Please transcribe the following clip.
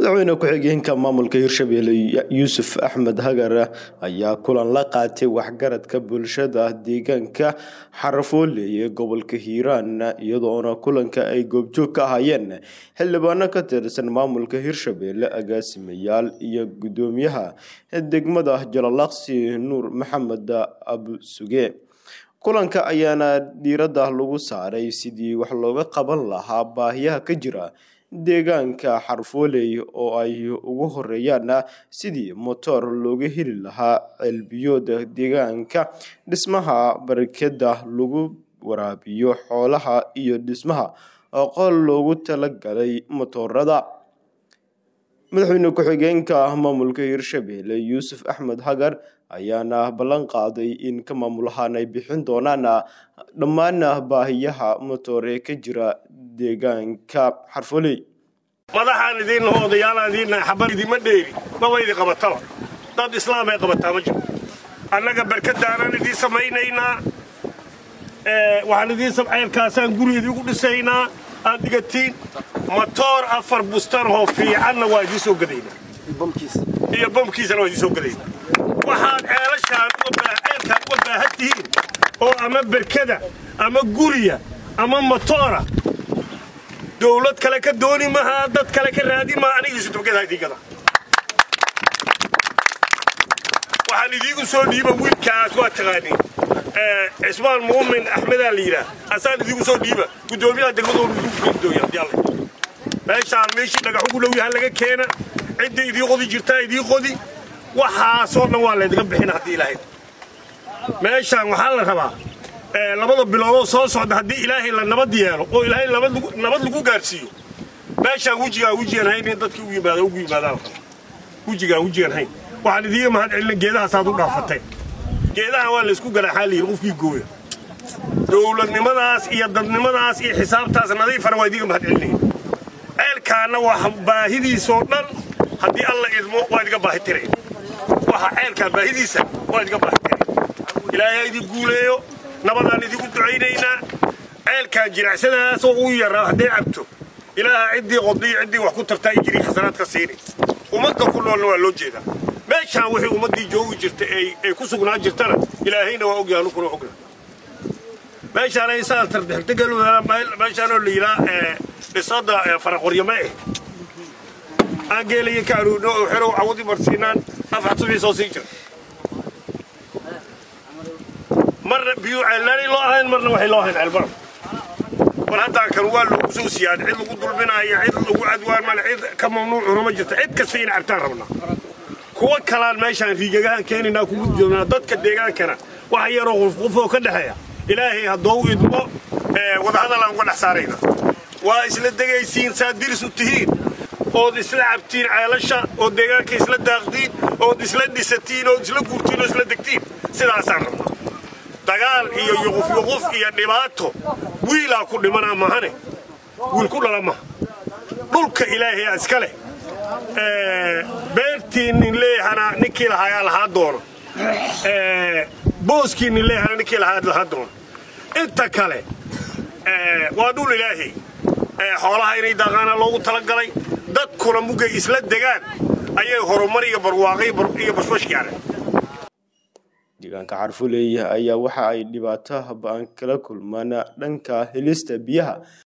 madaxweyne ku-xigeenka maamulka hirshabelle yuusuf axmed hagar ayaa kulan la qaatay waxgaradka bulshada deegaanka xarafoole ee gobolka hiiraan iyadoona kulanka ay goobjoog ka ahaayeen xildhibaano ka tirsan maamulka hirshabelle agaasimayaal iyo gudoomiyaha degmada jalalaqsi nuur maxamed abusuge kulanka ayaana diiradda lagu saaray sidii wax looga qaban lahaa baahiyaha ka jira deegaanka xarfooley oo ay ugu horeeyaan sidii motoor looga heli lahaa ceelbiyooda deegaanka dhismaha barakada lagu waraabiyo xoolaha iyo dhismaha qol loogu talagalay motoorada madaxweyne ku-xigeenka maamulka hirshabelle yuusuf axmed hagar ayaana ballan qaaday in ka maamulahaan ay bixin doonaan dhammaan baahiyaha motoor ee ka jira deegaanka xarfoley madaxaan idiinnaho odayaalaan idiinnahay xabar idima dheeri maba idi qabataba dad islaam ay qabataa ma jiro annaga barkadaanaan idiin samaynaynaa waxaan idiin ceelkaasaan guri idiigu dhisaynaa aad dhigatiin matoor afar bustarhoo fiicanna waa idiin soo gadaynaa iyo bamkiisana waa idiin soo gadaynaa waxaad ceelashaan ceelkaan uga baahan tihiin oo ama berkada ama guriya ama matoora dawlad kale ka dooni mahaa dad kale ka raadi maha anigiisu dabgadaha idiingada waxaan idiigu soo dhiiba wiilkaas waa taqaaniin cismaan muumin axmedaa la yidhaah asaan idiigu soo dhiiba guddoomiyaha degmadooda meeshaan meeshii dhagax ugu dhow yaha laga keena cidda idii qodi jirtaa idii qodi waxaasoo dhan waa laydiga bixina haddii ilahayd meeshaan waxaa la rabaa labada biloodoo soo socda haddii ilaahay la nabad yeelo oo ilaahay nabad lagu gaadhsiiyo meeshaan wejigaan wejigan hayn in dadkii u yimaada ugu yimaadaan wejigaan wejigan hayn waxaan idiiga mahad celina geedahaasaad u dhaafatay geedahan waa laysku ganaaxaa layidhi qofkii gooya dowladnimadaas iyo dadnimadaas iyo xisaabtaas nadiifana waa idiiga mahad celinaya ceelkaanna waa baahidiisoo dhan haddii alla idmo waa idiga baahi tiray waxa ceelkaa baahidiisa waa idiga baahi tiray ilaahay ha idin guuleeyo nabadaan idigu ducaynaynaa ceelkaan jiracsadaasoo uu yaraa hadday cabto ilaaha ciddii qodniyo ciddii wax ku tartaa ijrii xasanaad ka siini ummadda ku noolna waa loo jeedaa meeshaan wixii ummaddii joogi jirta ay ku sugnaan jirtana ilaahayna waa ogyaha nukuna ogna meeshaan ay saa tardextegel meeshaanoo la yidhaa dhisada faraqoryama eh aan geelaya ka aruurno oo xerow cawadi marsiinaan afxad subii soo sii jira marna biyuu ceelnaanay loo ahayn marna waxay loo ahayn ceelbaraf war haddaa kan waa loogu soo siyaada cid lagu dulminaayo cid lagu cadwaan male cid ka mamnuucuna ma jirta cid kasta ina cabtaan rabnaa kuwa kalaan meeshaan riigagahaan keenaynaa kugu joognaa dadka deegaankana waxa yaroo qufqufoo ka dhexeeya ilaahay haddou idmo wadahadalaan uga dhex saarayna waa isla degaysiin saad diris u tihiin ood isla cabtiin ceelasha ood deegaanka isla daaqdiin ood isla dhisatiin ood isla guurtiin oo isla degtiin sidaasaan rabnaa dagaal iyo yuqufyuquf iyo dhibaato wiilaa ku dhimanaa mahane wiil ku dhala maha dhulka ilaahayaa iska leh beertii nin leeyahana ninkii lahaayaa lahaa doono booskii nin leeyahana ninkii lahaa lahaa doono inta kale waa dhul ilaahay xoolaha inay daaqaana loogu talagalay dadkuna mugay isla degaan ayay horumar iyo barwaaqay iyo bashbash gaareen deegaanka xarfoley ayaa waxa ay dhibaato ba-an kala kulmaan dhanka helista biyaha